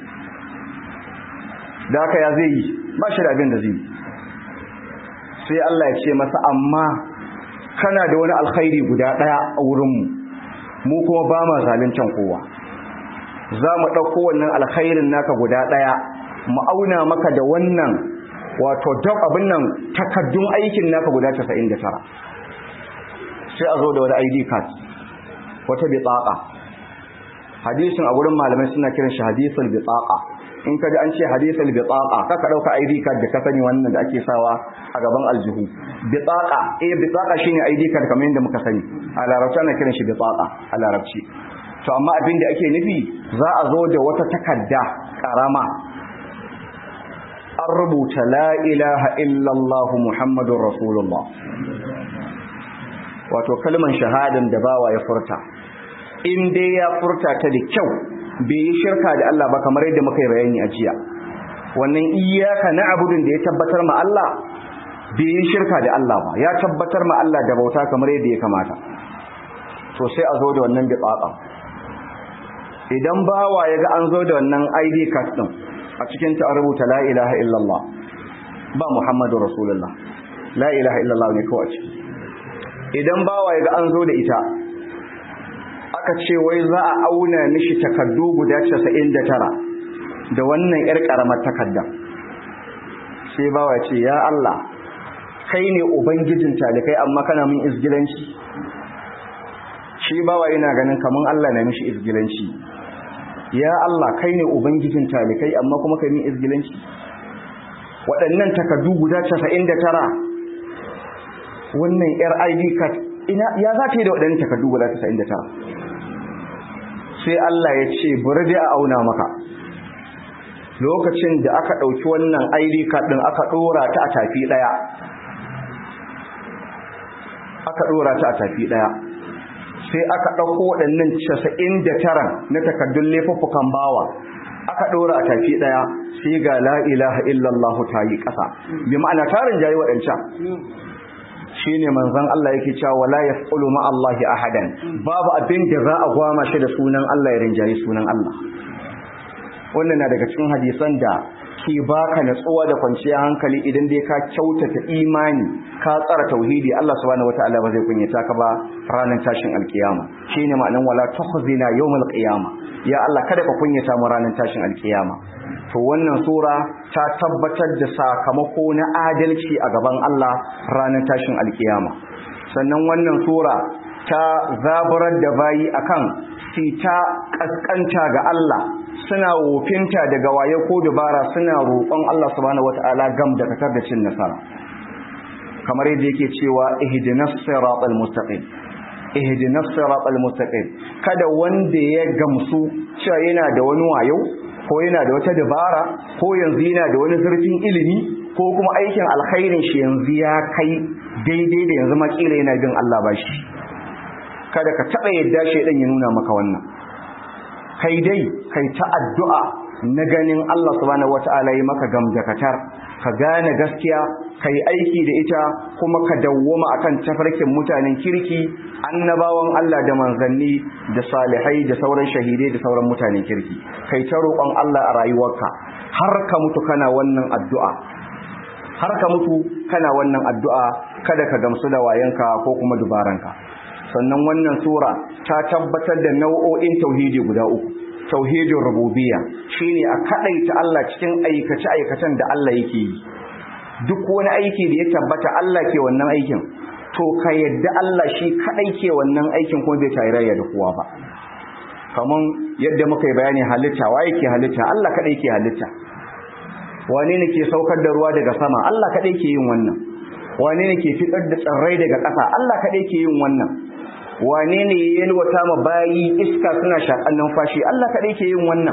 da haka ya zai yi ba shi da abin da zai yi sai Allah ya ce masa amma kana da wani alkhairi guda ɗaya a wurinmu mu kuma ba ma zaluncan kowa za mu ɗauko wannan alkhairin naka guda ɗaya mu auna maka da wannan wato duk abin nan takaddun aikin naka guda 99 sai a zo da wani ID card wata bitaqa hadisin a gurin malamai suna kiran shi hadisul bitaqa in kaji an ce hadisul bitaqa kaka dauka ID card da ka sani wannan da ake sawa a gaban aljihu bitaqa eh bitaqa shine ID card kamar yadda muka sani a larabci ana kiran shi bitaqa a larabci to amma abin da ake nufi za a zo da wata takarda karama an rubuta la ilaha illallah muhammadun rasulullah wato kalman shahadan da bawa ya furta in dai ya furta ta da kyau bai yi shirka da Allah ba kamar yadda muka yi bayani a jiya wannan iyaka na abudin da ya tabbatar ma Allah bai yi shirka da Allah ba ya tabbatar ma Allah da bauta kamar yadda ya kamata to sai a zo da wannan bitsaka idan bawa ya ga an zo da wannan ID card din a cikin ta rubuta la ilaha illallah ba muhammadu rasulullah la ilaha illallah ne kawai ciki idan bawa ya ga an zo da ita aka ce wai za a auna mishi takardu guda 99 da wannan yar karamar takarda sai bawa ya ce ya Allah kai ne ubangijin talikai amma kana min izgilanci shi bawa yana ganin kaman Allah na mishi izgilanci ya Allah kai ne ubangijin talikai amma kuma kai min izgilanci waɗannan takardu guda 99 wannan yar ID card ina ya za ta yi da waɗannan takardu guda 99 sai Allah ya ce bari dai a auna maka lokacin da aka ɗauki wannan ID card ɗin aka ɗora ta a tafi ɗaya aka ɗora ta a tafi ɗaya sai aka ɗauko waɗannan casa'in da tara na takardun laifuffukan bawa aka ɗora a tafi ɗaya sai ga la ilaha illallah ta yi ƙasa bi ma'ana tarin jayi waɗancan shi ne manzan Allah yake cewa wala ya fulu ma'allahi ahadan babu abin da za a gwama shi da sunan Allah ya rinjayi sunan Allah wannan na daga cikin hadisan da ke baka natsuwa da kwanciyar hankali idan dai ka kyautata imani ka tsara tauhidi Allah subhanahu wataala ba zai kunyata ka ba ranar tashin alkiyama shine ma'anan wala tukhzina yawmal qiyama ya Allah kada ka kunyata mu ranar tashin alkiyama to wannan sura ta tabbatar da sakamako na adalci a gaban Allah ranar tashin alkiyama sannan wannan sura ta zaburar da bayi akan sita kaskanta ga Allah suna wofinta daga waye ko dubara suna roƙon Allah subhanahu wataala gam da katar da cin nasara kamar yadda yake cewa ihdinas siratal mustaqim ihdinas siratal mustaqim kada wanda ya gamsu cewa yana da wani wayo ko yana da wata dabara ko yanzu yana da wani zurfin ilimi ko kuma aikin alkhairin shi yanzu ya kai daidai da yanzu makila yana bin Allah ba shi kada ka taɓa yadda shaidan ya nuna maka wannan kai dai kai ta addu'a na ganin Allah subhanahu wata'ala yi maka gamdakatar ka gane gaskiya ka yi aiki da ita kuma ka dawwama akan tafarkin mutanen kirki annabawan Allah da manzanni da salihai da sauran shahidai da sauran mutanen kirki kai ta roƙon Allah a rayuwarka har ka mutu kana wannan addu'a har ka mutu kana wannan addu'a kada ka gamsu da wayanka ko kuma dubaranka sannan wannan sura ta tabbatar da nau'o'in tauhidi guda uku tauhidin rububiyya shine a kadaita Allah cikin aikace aikacen da Allah yake yi duk wani aiki da ya tabbata Allah ke wannan aikin to ka yadda Allah shi kadai ke wannan aikin kuma bai tarayya da kowa ba kaman yadda muka yi bayani halitta wa yake halitta Allah kadai ke halitta wane ne ke saukar da ruwa daga sama Allah kadai ke yin wannan wane ne ke fitar da tsirrai daga ƙasa Allah kadai ke yin wannan wane ne ya yalwata ma bayi iska suna shakan numfashi Allah kadai ke yin wannan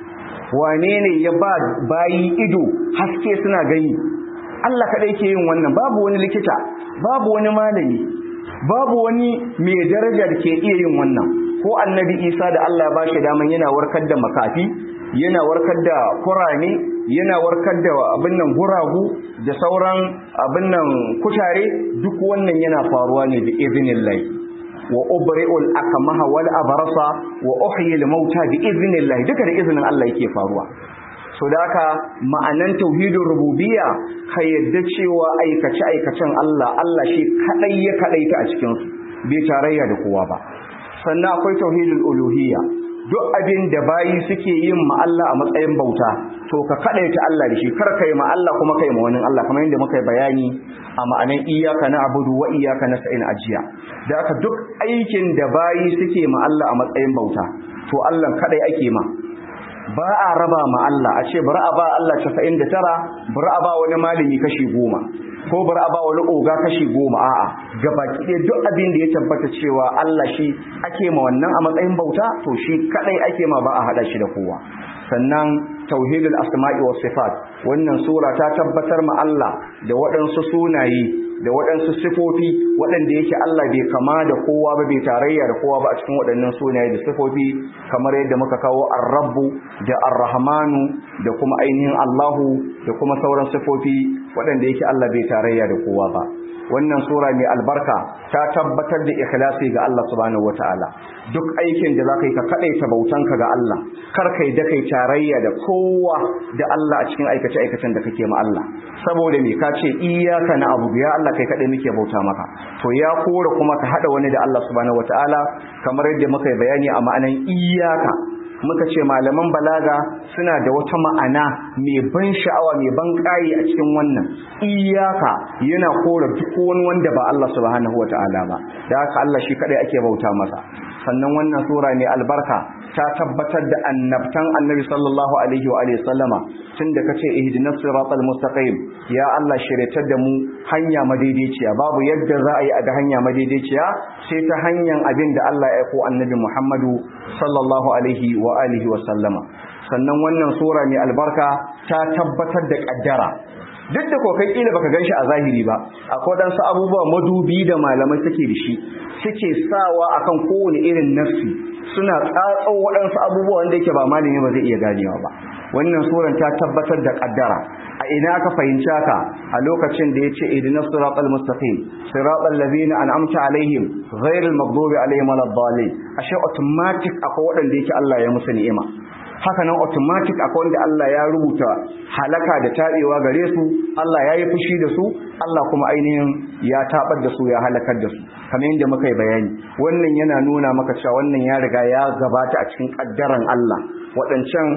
wane ne ya ba bayi ido haske suna gani Allah kadai ke yin wannan babu wani likita babu wani malami babu wani mai daraja da ke iya yin wannan ko annabi Isa da Allah ya bashi daman yana warkar da makafi yana warkar da kurane yana warkar da abin nan guragu da sauran abin nan kutare duk wannan yana faruwa ne da iznillahi wa ubri'ul akmaha wal abrasa wa uhyil mauta bi iznillah duka da izinin Allah yake faruwa so da haka ma'anan tauhidin rububiyya ka yadda cewa aikace aikacen Allah Allah shi kadai ya kadaita a cikin su bai tarayya da kowa ba sannan akwai tauhidul uluhiyya duk abin da bayi suke yin ma Allah a matsayin bauta to ka kadaita Allah da shi kar kai ma Allah kuma kai ma wani Allah kamar yadda muka yi bayani a ma'anan iyyaka na'budu wa iyyaka nasta'in ajiya da haka duk aikin da bayi suke ma Allah a matsayin bauta to Allah kadai ake ma ba a raba ma Allah a ce bari a ba Allah 99 bari a ba wani malami kashi goma ko bari a ba wani oga kashi goma a'a gabaki ɗaya duk abin da ya tabbata cewa Allah shi ake ma wannan a matsayin bauta to shi kadai ake ma ba a hada shi da kowa sannan tauhidul asma'i was sifat wannan sura ta tabbatar ma Allah da waɗansu sunaye da waɗansu sifofi waɗanda yake Allah bai kama da kowa ba bai tarayya da kowa ba a cikin waɗannan sunaye da sifofi kamar yadda muka kawo ar-rabbu da ar-rahmanu da kuma ainihin Allahu da kuma sauran sifofi waɗanda yake Allah bai tarayya da kowa ba wannan sura mai albarka ta tabbatar da ikhlasi ga Allah subhanahu wataala duk aikin da zaka yi ka kadaita bautanka ga Allah kar kai da kai tarayya da kowa da Allah a cikin aikace aikacen da kake ma Allah saboda me ka ce iyyaka na'budu ya Allah kai kadai muke bauta maka to ya kore kuma ka hada wani da Allah subhanahu wataala kamar yadda muka yi bayani a ma'anan iyyaka muka ce malaman balaga suna da wata ma'ana mai ban sha'awa mai ban ƙayi a cikin wannan iyaka yana kora duk wani wanda ba Allah subhanahu wata'ala ba da haka Allah shi kadai ake bauta masa sannan wannan sura ne albarka ta tabbatar da annabtan annabi sallallahu alaihi wa alihi sallama tunda kace ihdinas siratal mustaqim ya Allah shiryatar da mu hanya madaidaiciya babu yadda za a yi a ga hanya madaidaiciya sai ta hanyar abin da Allah ya aiko annabi Muhammadu sallallahu alaihi wa alihi wa sallama sannan wannan sura mai albarka ta tabbatar da kaddara duk da kokai kila baka ganshi a zahiri ba akwai wadansu abubuwa madubi da malamai suke da shi suke sawa akan kowane irin nafsi suna tsatso waɗansu abubuwa wanda yake ba malami ba zai iya ganewa ba wannan suran ta tabbatar da kaddara a ina aka fahimci haka a lokacin da yace ihdinas siratal mustaqim siratal ladzina an'amta alaihim ghairil maghdubi alaihim waladdallin ashe automatic akwai waɗanda yake Allah ya musu ni'ima haka nan automatic akwai wanda Allah ya rubuta halaka da tabewa gare su Allah ya yi fushi da su Allah kuma ainihin ya tabar da su ya halakar da su kamar yadda muka yi bayani wannan yana nuna maka cewa wannan ya riga ya gabata a cikin kaddaran Allah waɗancan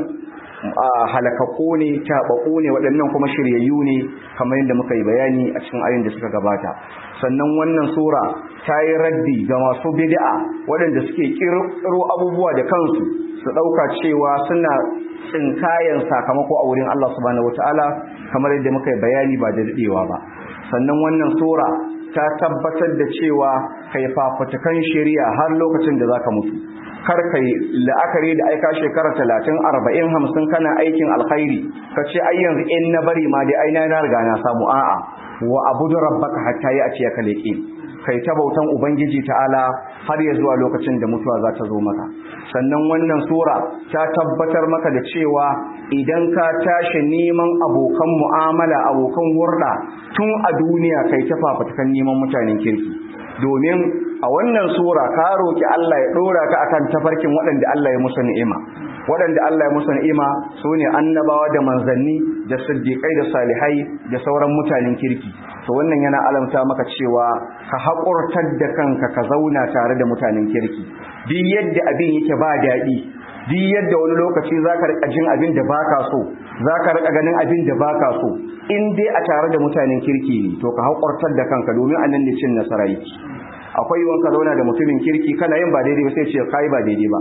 halakakku ne taɓaɓɓu ne waɗannan kuma shiryayyu ne kamar yadda muka yi bayani a cikin ayin da suka gabata sannan wannan sura ta yi raddi ga masu bid'a waɗanda suke ƙirƙiro abubuwa da kansu su ɗauka cewa suna tsinkayen sakamako a wurin Allah subhanahu wataala kamar yadda muka yi bayani ba da daɗewa ba sannan wannan sura ta tabbatar da cewa kai fafutukan shari'a har lokacin da zaka mutu kar kai la'akari da aika shekara talatin arba'in hamsin kana aikin alkhairi ka ce ai yanzu in na bari ma dai ai na riga na samu a'a wa abudu rabbaka hatta ya ce ka leƙe kai ta bautan ubangiji ta'ala har ya zuwa lokacin da mutuwa za ta zo maka sannan wannan sura ta tabbatar maka da cewa idan ka tashi neman abokan mu'amala abokan hurɗa tun a duniya kai ta fafatakan neman mutanen kirki domin a wannan sura ka roki Allah ya dora ka akan tafarkin waɗanda Allah ya musu ni'ima waɗanda Allah ya musu ni'ima sune annabawa da manzanni da siddiqai da salihai da sauran mutanen kirki to wannan yana alamta maka cewa ka haƙurtar da kanka ka zauna tare da mutanen kirki duk yadda abin yake ba daɗi duk yadda wani lokaci zaka rika jin abin da baka so zaka rika ganin abin da baka so in dai a tare da mutanen kirki ne to ka haƙurtar da kanka domin anan ne cin nasara yake akwai yiwuwan ka zauna da mutumin kirki kana yin ba daidai ba sai ce kai ba daidai ba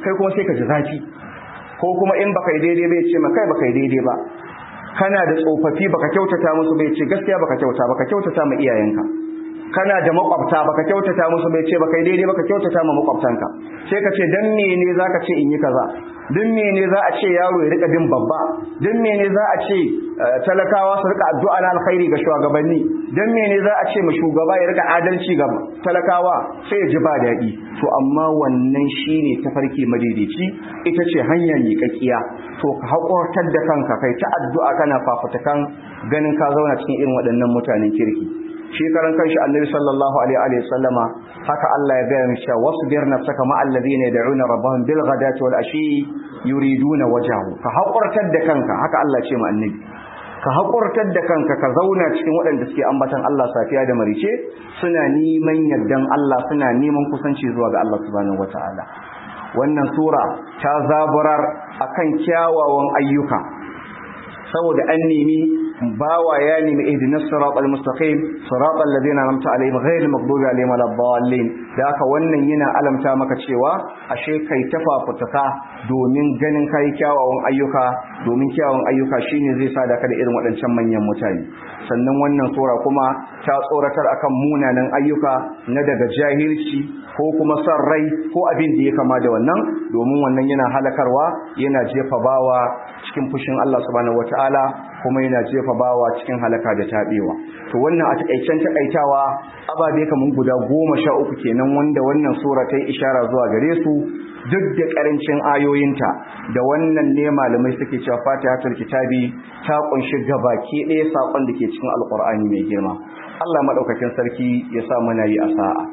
kai kuma sai ka ji zafi ko kuma in baka yi daidai bai ce ma kai baka yi daidai ba kana da tsofaffi baka kyautata musu bai ce gaskiya baka kyauta baka kyautata ma iyayenka kana da makwabta baka kyautata musu bai ce baka yi daidai baka kyautata ma makwabtanka sai ka ce dan mene zaka ce in yi kaza dan mene za a ce yaro ya rika bin babba dan mene za a ce talakawa su rika addu'a na alkhairi ga shugabanni dan mene za a ce ma shugaba ya rika adalci ga talakawa sai ya ji ba daɗi to amma wannan shine tafarki madaidaici ita ce hanya miƙaƙiya to ka haƙurtar da kanka kai ta addu'a kana fafutukan ganin ka zauna cikin irin waɗannan mutanen kirki shi karan kanshi annabi sallallahu alaihi wa sallama haka Allah ya gaya mishi wasbir nafsaka ma alladhina yad'una rabbahum bil ghadati wal ashi yuriduna wajhahu ka haƙurtar da kanka haka Allah ya ce mu annabi ka haƙurtar da kanka ka zauna cikin waɗanda suke ambatan Allah safiya da marice suna neman yardan Allah suna neman kusanci zuwa ga Allah subhanahu wataala wannan sura ta zaburar akan kyawawan ayyuka saboda an nemi bawa ya nemi ihdinas siratal mustaqim siratal ladina an'amta alaihim ghayril maghdubi alaihim waladdallin da haka wannan yana alamta maka cewa ashe kai tafafutuka domin ganin kai kyawawan ayyuka domin kyawawan ayyuka shine zai sa da ka da irin waɗancan manyan mutane sannan wannan sura kuma ta tsoratar akan munanan ayyuka na daga jahilci ko kuma son rai ko abin da ya kama da wannan domin wannan yana halakarwa yana jefa bawa cikin fushin Allah subhanahu wataala kuma yana jefa bawa cikin halaka da tabewa to wannan a takaicen takaitawa ababe kaman guda goma sha uku kenan wanda wannan sura ta yi ishara zuwa gare su duk da karancin ayoyinta da wannan ne malamai suke cewa fatihatul kitabi ta kunshi gabaki ɗaya sakon da ke cikin alqur'ani mai girma Allah madaukakin sarki ya sa mana yi a sa'a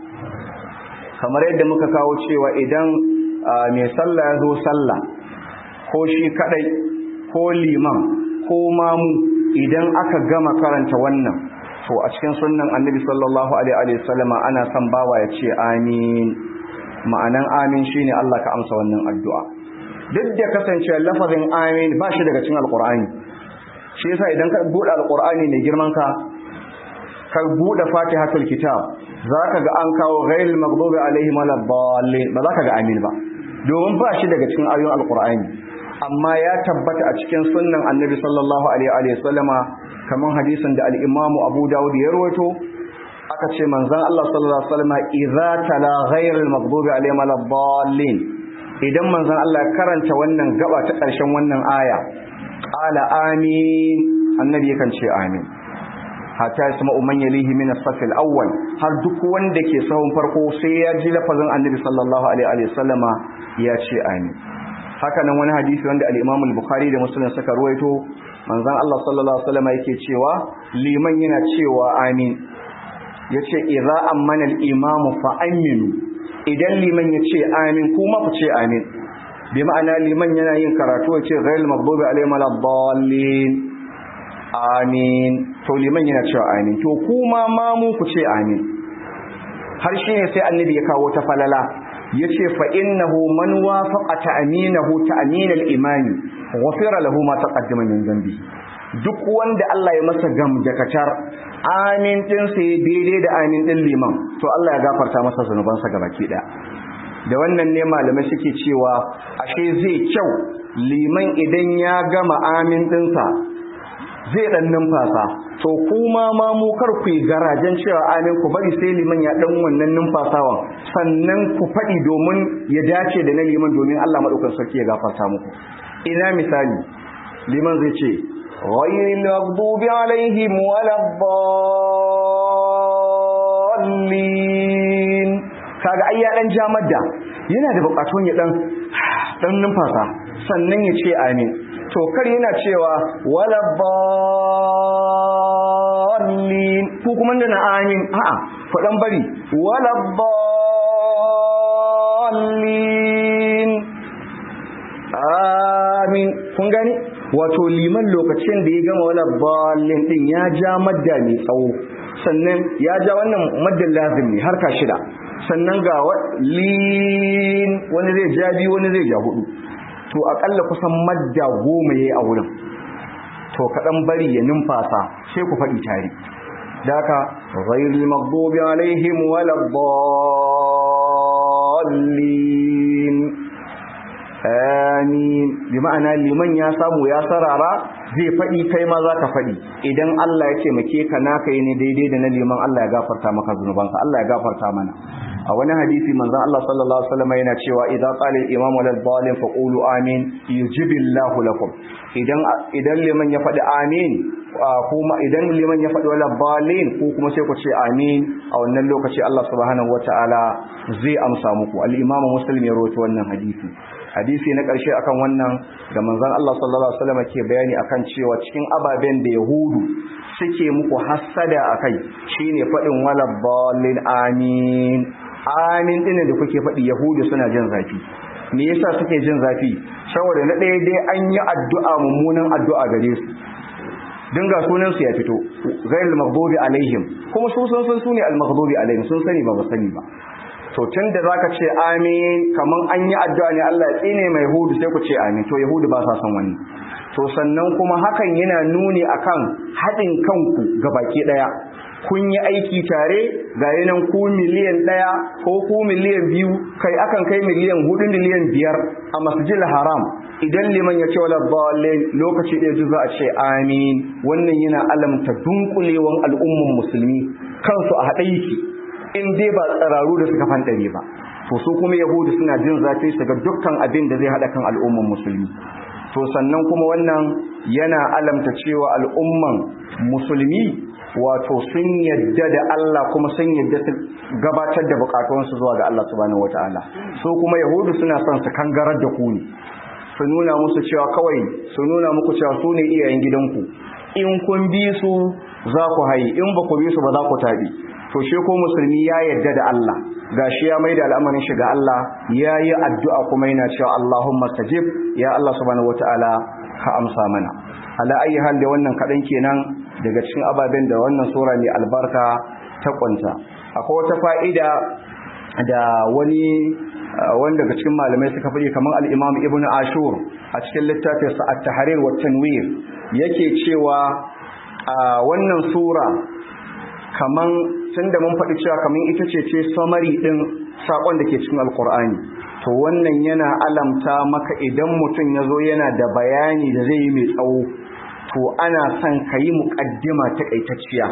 kamar yadda muka kawo cewa idan mai sallah ya zo sallah ko shi kadai ko liman ko mamu idan aka gama karanta wannan to a cikin sunnan annabi sallallahu alaihi wasallama ana son bawa ya ce amin ma'anan amin shine Allah ka amsa wannan addu'a duk da kasance lafazin amin ba shi daga cikin alqur'ani shi yasa idan ka bude alqur'ani mai girman ka ka bude fatihatul kitab zaka ga an kawo ghairil maghdubi alaihim waladdallin ba zaka ga amin ba domin ba shi daga cikin ayoyin alqur'ani amma ya tabbata a cikin sunnan annabi sallallahu alaihi wa sallama kaman hadisin da al-imamu abu dawud ya rawaito aka ce manzon Allah sallallahu alaihi wa sallama idza tala ghairil maghdubi alaihim waladdallin idan manzon Allah ya karanta wannan gaba ta ƙarshen wannan aya qala amin annabi yakan ce amin hatta ya sama umman yalihi min as-saff al-awwal har duk wanda ke sahun farko sai ya ji lafazin annabi sallallahu alaihi wa sallama ya ce amin haka nan wani hadisi wanda al-Imam al-Bukhari da Muslim suka ruwaito manzon Allah sallallahu alaihi wa sallama yake cewa liman yana cewa amin yace idza ammana al-imamu fa aminu idan liman yace amin kuma ku ce amin bi ma'ana liman yana yin karatu yace ghayril maghdubi alaihim waladdallin amin to liman yana cewa amin to kuma ma mu ku ce amin har shi ne sai annabi ya kawo ta falala yace fa innahu man wafaqa ta'minahu ta'min al-iman ghafira lahu ma taqaddama min dhanbi duk wanda Allah ya masa gam da kacar amin din sai daidai da amin din liman to Allah ya gafarta masa zanubansa gabaki daya da wannan ne malamai suke cewa ashe zai kyau liman idan ya gama amin dinsa zai dan numfasa to kuma ma mu kar ku garajen cewa amin ku bari sai liman ya dan wannan numfasawan sannan ku faɗi domin ya dace da na liman domin Allah madaukakin sarki ya gafarta muku ina misali liman zai ce ghayril maghdubi alaihim waladdallin kaga ai ya dan jamadda yana da bukatun ya dan dan numfasa sannan ya ce amin to kar yana cewa wala ballin ko kuma da na amin a'a fadan bari wala ballin amin kun gani wato liman lokacin da ya gama wala ballin din ya ja madda mai tsawo sannan ya ja wannan maddan lazim ne harka shida sannan ga lin wani zai ja biyu wani zai ja hudu to akalla kusan madda goma yayi a wurin to kaɗan bari ya numfasa sai ku faɗi tare daka ghayril maghdubi alaihim waladdallin amin bi ma'ana liman ya samu ya sarara zai faɗi kai ma za ka faɗi idan Allah ya taimake ka naka yi ne daidai da na liman Allah ya gafarta maka zunubanka Allah ya gafarta mana a wani hadisi manzon Allah sallallahu alaihi wasallam yana cewa idza qala al-imam wal dhalim faqulu amin yujibillahu lakum idan idan liman ya faɗi amin kuma idan liman ya faɗi wala balin ko kuma sai ku ce amin a wannan lokaci Allah subhanahu wataala zai amsa muku al-imam muslim ya rawaito wannan hadisi hadisi na ƙarshe akan wannan da manzon Allah sallallahu alaihi wasallam ke bayani akan cewa cikin ababen da yahudu suke muku hassada akai shine faɗin wala balin amin amin din da kuke faɗi yahudu suna jin zafi me yasa suke jin zafi saboda na ɗaya dai an yi addu'a mummunan addu'a gare su dinga sunan su ya fito ghairul maghdubi alaihim kuma su sun san sune al maghdubi alaihim sun sani ba ba sani ba to tun da zaka ce amin kaman an yi addu'a ne Allah ya tsine mai yahudu sai ku ce amin to yahudu ba sa son wani to sannan kuma hakan yana nuni akan haɗin kanku ga baki ɗaya kun yi aiki tare ga yanan ku miliyan ɗaya ko ku miliyan biyu kai akan kai miliyan hudu miliyan biyar a masjidil haram idan liman ya ce wala dalil lokaci ɗaya za a ce amin wannan yana alamta dunkulewan al'umman musulmi kansu a haɗe yake in dai ba tsararu da suka fantare ba to su kuma yahudu suna jin zafi su ga dukkan abin da zai haɗa kan al'umman musulmi to sannan kuma wannan yana alamta cewa al'umman musulmi wato sun yadda da Allah kuma sun yadda su gabatar da bukatunsu zuwa ga Allah subhanahu wataala so kuma yahudu suna son su kangarar da ku ne su nuna musu cewa kawai su nuna muku cewa su ne iyayen gidanku in kun bi su za ku hayi in ba ku bi su ba za ku taɓi to shi ko musulmi ya yarda da Allah gashi ya maida al'amarin shi ga Allah ya yi addu'a kuma yana cewa Allahumma stajib ya Allah subhanahu wataala ka amsa mana ala ayi hal da wannan kadan kenan daga cikin ababen da wannan sura mai albarka ta kwanta akwai wata fa'ida da wani wanda daga cikin malamai suka faɗi kamar al-Imam Ibn Ashur a cikin littafinsa At-Tahrir wa Tanwir yake cewa wannan sura kaman tunda mun faɗi cewa kaman ita ce ce summary din sakon da ke cikin Al-Qur'ani to wannan yana alamta maka idan mutum ya zo yana da bayani da zai yi mai tsawo to ana son ka yi muƙaddima taƙaitacciya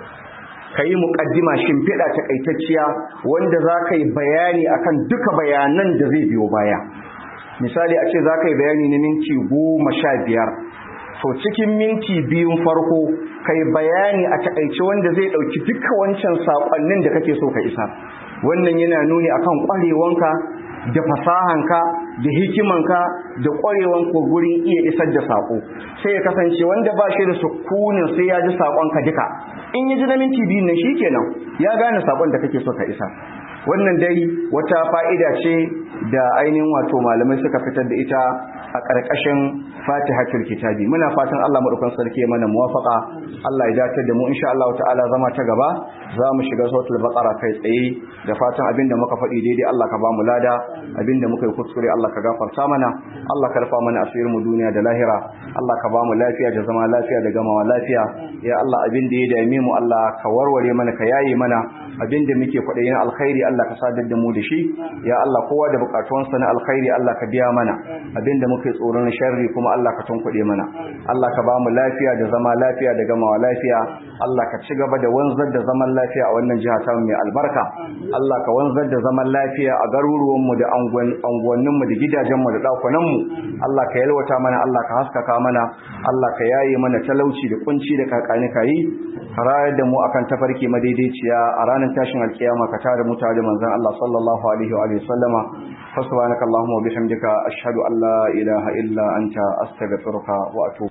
ka yi muƙaddima shimfiɗa taƙaitacciya wanda za ka yi bayani akan duka bayanan da zai biyo baya misali a ce za ka yi bayani na minti goma sha biyar to cikin minti biyun farko kai bayani a taƙaice wanda zai ɗauki duka wancan saƙonnin da kake so ka isa wannan yana nuni akan ƙwarewanka da fasahanka da hikimanka da ƙwarewanka gurin iya isar da saƙo sai ya kasance wanda ba shi da sukunin sai ya ji saƙonka duka in ya ji na minti biyu nan shikenan ya gane saƙon da kake so ka isa wannan dai wata fa'ida ce da ainihin wato malamai suka fitar da ita a ƙarƙashin fatihatul kitabi muna fatan Allah madaukan sarki ya mana muwafaqa Allah ya dace da mu insha Allah ta'ala zama ta gaba za mu shiga suratul baqara kai tsaye da fatan abinda muka faɗi daidai Allah ka ba mu lada abinda muka yi kuskure Allah ka gafarta mana Allah ka rufa mana asirin mu duniya da lahira Allah ka ba mu lafiya da zama lafiya da gamawa lafiya ya Allah abinda ya dame mu Allah ka warware mana ka yaye mana abinda muke kwaɗayin alkhairi Allah ka sadar da mu da shi ya Allah kowa da bukatuwansa na alkhairi Allah ka biya mana abinda muke tsoron sharri kuma Allah ka tunkuɗe mana Allah ka ba mu lafiya da zama lafiya da gamawa lafiya Allah ka ci gaba da wanzar da zaman lafiya a wannan jiha ta mai albarka Allah ka wanzar da zaman lafiya a garuruwan mu da anguwannin mu da gidajen mu da dakunan mu Allah ka yalwata mana Allah ka haskaka mana Allah ka yaye mana talauci da kunci da kakani kayi rayar da mu akan tafarki madaidaiciya a ranar tashin alkiyama ka tare mu tare manzon Allah sallallahu alaihi wa sallama fa subhanakallahumma wa bihamdika ashhadu an la ilaha illa anta astaghfiruka wa atubu